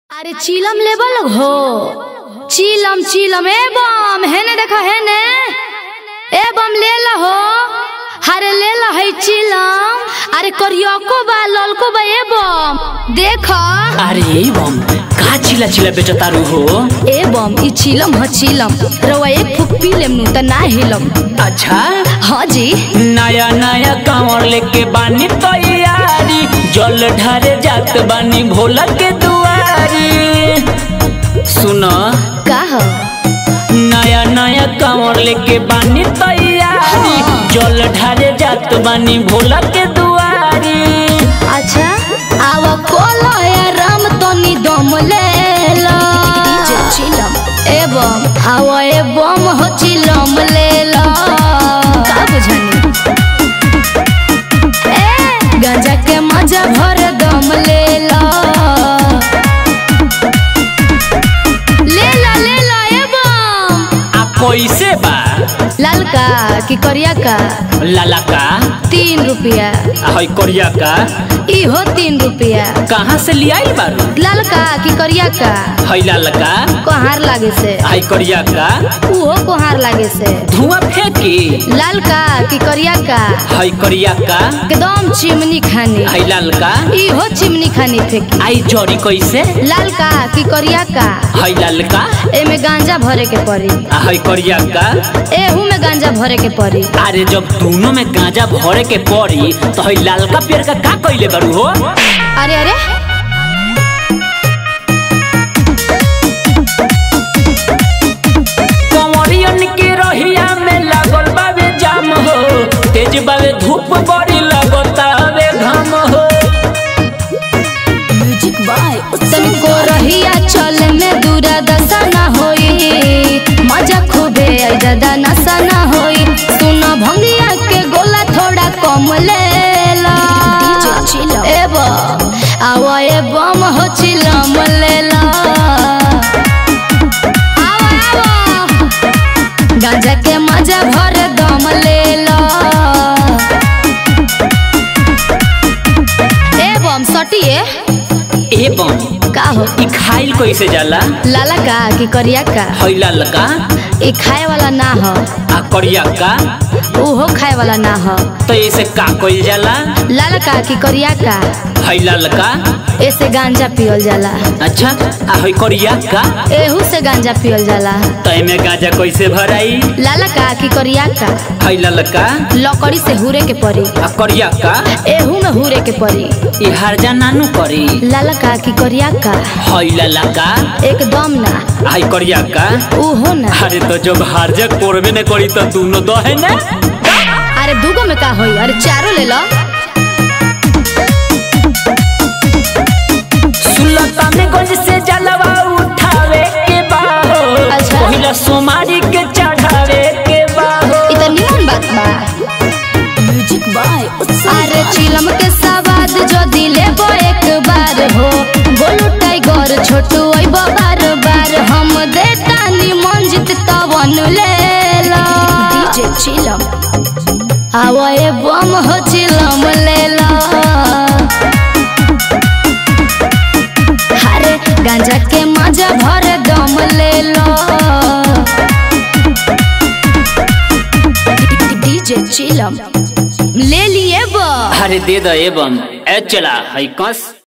अरे चीलम लेबल हो चीलम चीलम ए बम हेने देखो हेने ए बम ले हो अरे ले ला है चीलम अरे करियको बा ललको बा ए बम देखो अरे बम का चिला चिला बेटा तारू हो ए बम ई चीलम ह चीलम रवा एक फुक पी लेम नु त ना हिलम अच्छा हाँ जी नया नया कांवर लेके बानी तैयारी जल ढारे जात बानी भोला के दुआरी सुनो का ह नया नया कांवर लेके बानी तैयारी हाँ। जल ढारे जात बानी भोला के दुआरी अच्छा आव कोलो या राम तनी दम ले लो चिलम ए बम आव ए बम हो चिलम ले लो का बुझनी ए गांजा के मजा भर दम ले लो ले लो ले लो ए बम आ कैसे बा लाल का कि करिया का लाला का तीन रुपया आ हई करिया का इहो तीन रुपया कहाँ से लियाई बारू लाल का कि करिया का हई लाला का कोहार लागे से हई करिया का उहो कोहार लागे से धुआं फेंकी लाल का कि करिया का हई करिया का एकदम चिमनी खानी हई लाल का इहो चिमनी खानी फेंकी आई जड़ी कैसे लाल का कि करिया का हई लाल का एमे गांजा भरे के पड़ी आ हई करिया का एहू में गांजा भरे के पड़ी अरे जब दोनों में गांजा भरे के पड़ी तो हई लाल का पेड़ का का कइले बारू हो अरे अरे कंवरियन के रहिया में लागल बावे जाम हो तेज बावे धूप बड़ी लगतावे घाम हो म्यूजिक बाय तनिको रहिया चल में दूरा दशा ना होई मजा खूबे आई दादा नशा ना होई सुना भंगिया के गोला थोड़ा कम ले ला ए बम आवा ए बम हो चिलम ले ला आवा, आवा। गांजा के मजा भर दम ले ला ए बम सटिए ए बम का हो ई खाइल कैसे जाला लाला का कि करिया का हई लाल का ई खाए वाला ना हो आ करिया का उहो खाए वाला ना हो तो ऐसे का कइल जाला लाला का कि करिया का हई लाल का ऐसे गांजा पियल जाला अच्छा आ हई करिया का एहू से गांजा पियल जाला तो एमे गांजा कैसे भराई लाला का कि करिया का हई लाल का लकड़ी से हुरे के पड़ी आ करिया का एहू में हुरे के पड़ी ई हरजा नानू करी लाला का कि करिया का हई लाला का एकदम ना हई करिया का उहो ना अरे तो जब हरजा कोरबे ने करी तो दोनों दो है ना अरे दूगो में का होई अरे चारो ले लो सुल्तानगंज से जलवा उठावे के बाहो अच्छा। पहिला सोमारी के चढ़ावे के बाहो इ त निमन बात बा म्यूजिक बाय अरे चिलम के सवाद जो दिले बो एक बार हो गोलू टाइगर छोटू आई बार बार हम देता नी मंजित तवन ले लो डीजे चिलम आवा ए बम हो चिलम ले लो अरे गांजा के मजा भर दम ले लो डीजे चिलम ले लिए बा अरे दे दो एवं ए चला हई कस